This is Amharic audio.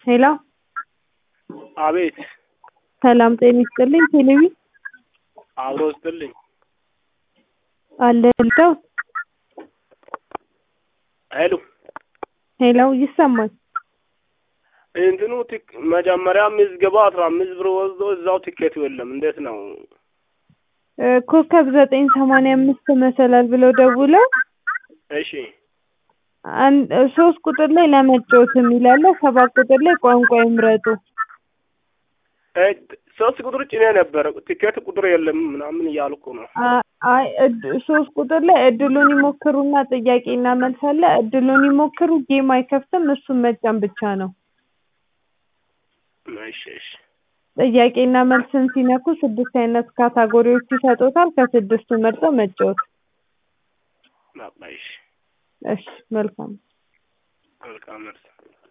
ሄሎ አቤት ሰላም ጤና ይስጥልኝ ቴሌቪ አብሮ ይስጥልኝ አለ ልተው ሄሎ ሄሎ ይሰማል እንትኑ ቲክ መጀመሪያ ምዝገባ አስራ አምስት ብር ወስዶ እዛው ቲኬቱ የለም እንዴት ነው እ ኮከብ ዘጠኝ ሰማንያ አምስት መሰላል ብለው ደውለው እሺ አንድ ሶስት ቁጥር ላይ ለመጫወት የሚል አለ ሰባት ቁጥር ላይ ቋንቋ ይምረጡ እ ሶስት ቁጥር ጭኔ ነበረ ቲኬት ቁጥር የለም ምናምን እያልኩ ነው አ- አይ እድ- ሶስት ቁጥር ላይ እድሉን ይሞክሩና ጥያቄና መልስ አለ እድሉን ይሞክሩ ጌም አይከፍትም እሱን መጫን ብቻ ነው እሺ እሺ ጥያቄና መልስን ሲነኩ ስድስት አይነት ካታጎሪዎች ይሰጡታል ከስድስቱ መርጠው መጫወት በቃ እሺ እሺ መልካም መልካም መልስ